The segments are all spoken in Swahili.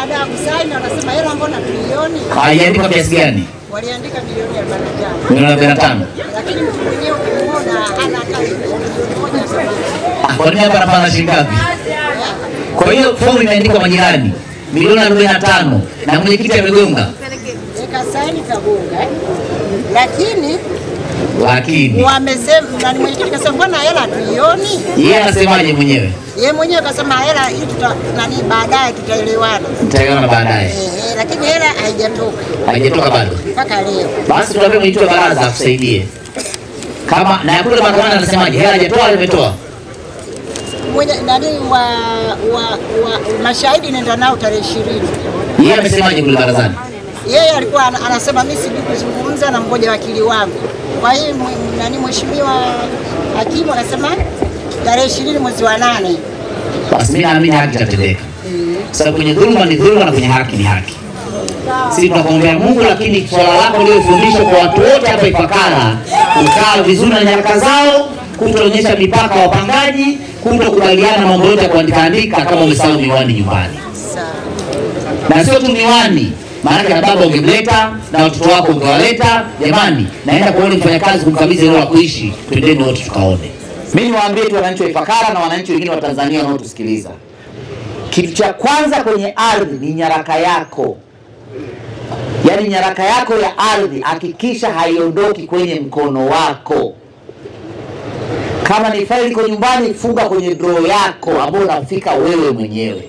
Baada ya kusaini wanasema hela mbona trilioni? Haijaandikwa kiasi gani? Waliandika milioni arobaini na tano. Milioni arobaini na tano. Lakini mtu mwenyewe ukimwona hana hata milioni moja sabini. Ah, Kwa nini hapa anapana shilingi ngapi? Kwa hiyo fomu imeandikwa majirani milioni arobaini na tano na mwenyekiti amegonga, Nikasaini kagonga. eh. Lakini lakini wamesema nani mwenyekiti kasema mbona hela trilioni? yeye anasemaje mwenyewe? Yeye mwenyewe kasema hela hii tuta nani baadaye tutaelewana. Mtaiona baadaye, Ehe, lakini hela haijatoka haijatoka bado. mpaka leo. Basi tuambie mwenyekiti wa baraza akusaidie kama na kule mahakamani anasemaje? Hela hajatoa, au imetoa? Mwenye nani wa, wa, wa mashahidi nenda nao tarehe ishirini. Yeye amesemaje kule barazani? Yeye alikuwa ana- anasema mimi sijui kuzungumza na mmoja wakili wangu. Kwa hiyo mwe- nani mheshimiwa hakimu akasema tarehe ishirini mwezi wa nane. Basi mimi naamini haki itatendeka, kwa sababu kwenye dhuluma ni dhuluma na kwenye haki ni haki. Sisi tunakuombea Mungu, lakini swala lako liofundishwa kwa watu wote hapa Ifakara, kukaa vizuri na nyaraka zao, kutoonyesha mipaka ya wapangaji, kutokubaliana mambo yote ya kuandika andika kama umesahau miwani nyumbani, Sawa. na sio tu miwani maanake na baba ungemleta na watoto wako ungewaleta. Jamani, naenda kuona mfanyakazi kumkabidhi eneo la kuishi, twendeni wote tukaone. Mimi niwaambie tu wananchi wa Ifakara na wananchi wengine wa Tanzania wanaotusikiliza, kitu cha kwanza kwenye ardhi ni nyaraka yako, yaani nyaraka yako ya ardhi, hakikisha haiondoki kwenye mkono wako. Kama ni faili iko nyumbani, funga kwenye draw yako ambayo unafika wewe mwenyewe.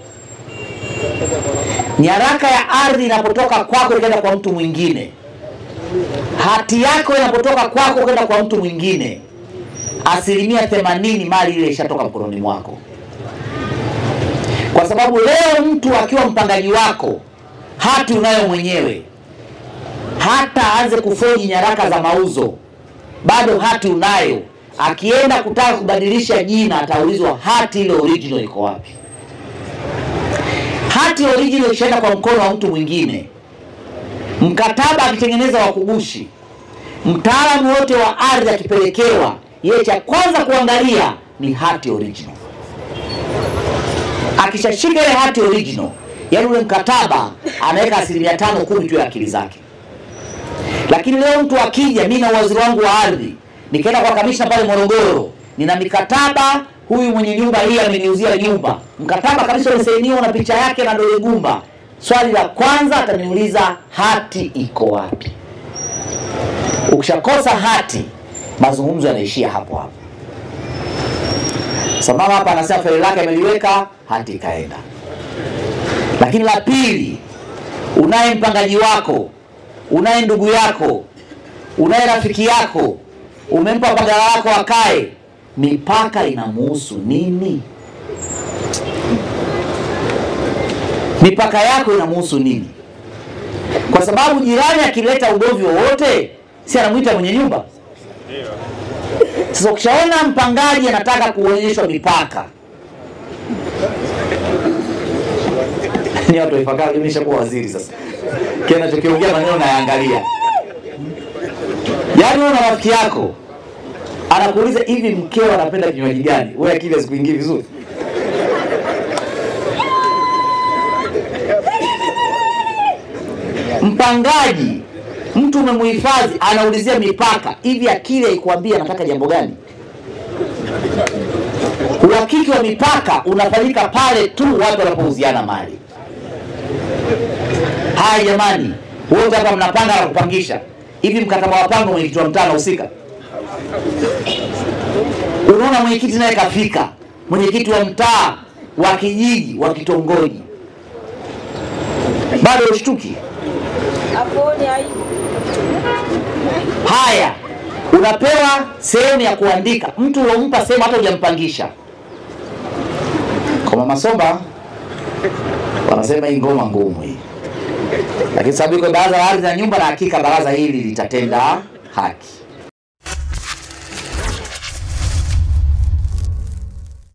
Nyaraka ya ardhi inapotoka kwako ikaenda kwa mtu mwingine, hati yako inapotoka kwako kwenda kwa mtu mwingine, asilimia themanini mali ile ishatoka mkononi mwako, kwa sababu leo mtu akiwa mpangaji wako, hati unayo mwenyewe, hata aanze kufoji nyaraka za mauzo, bado hati unayo. Akienda kutaka kubadilisha jina, ataulizwa hati ile original iko wapi? hati original ikishaenda kwa mkono wa mtu mwingine, mkataba akitengeneza wa kugushi, mtaalamu wote wa ardhi akipelekewa, yeye cha kwanza kuangalia ni hati original. Akishashika ile hati original, yaani ule mkataba anaweka asilimia tano kumi tu ya akili zake. Lakini leo mtu akija, mimi na waziri wangu wa ardhi, nikaenda kwa kamishna pale Morogoro, nina mikataba, huyu mwenye nyumba hii ameniuzia nyumba, mkataba kabisa umesainiwa na picha yake na dole gumba. Swali la kwanza ataniuliza hati iko wapi? Ukishakosa hati, mazungumzo yanaishia hapo hapo. Samama hapa anasema faili lake ameliweka, hati ikaenda. Lakini la pili, unaye mpangaji wako, unaye ndugu yako, unaye rafiki yako, umempa pagala lako akae, mipaka inamuhusu nini? Mipaka yako inamuhusu nini? Kwa sababu jirani akileta ugomvi wowote, si anamwita mwenye nyumba? Sasa ukishaona mpangaji anataka kuonyeshwa mipaka, ni watu wa Ifakara, mimi nishakuwa waziri sasa, kile anachokiongea maneno nayaangalia. Yaani wewe na rafiki yako anakuuliza hivi, mkeo anapenda kinywaji gani? Wewe akili hazikuingii vizuri. Mpangaji, mtu umemuhifadhi, anaulizia mipaka. Hivi akili haikuambia anataka jambo gani? Uhakiki wa mipaka unafanyika pale tu watu wanapouziana mali. Haya jamani, wote hapa mnapanga na kupangisha. Hivi mkataba wa pango mwenyekiti wa mtaa anahusika? Unaona mwenyekiti naye kafika, mwenyekiti wa mtaa, wa kijiji, wa kitongoji, bado ushtuki. Haya, unapewa sehemu ya kuandika, mtu uliompa sehemu hata hujampangisha. Kwa Mama Somba wanasema hii ngoma ngumu hii, lakini sababu iko baraza la ardhi na nyumba, na hakika baraza hili litatenda haki.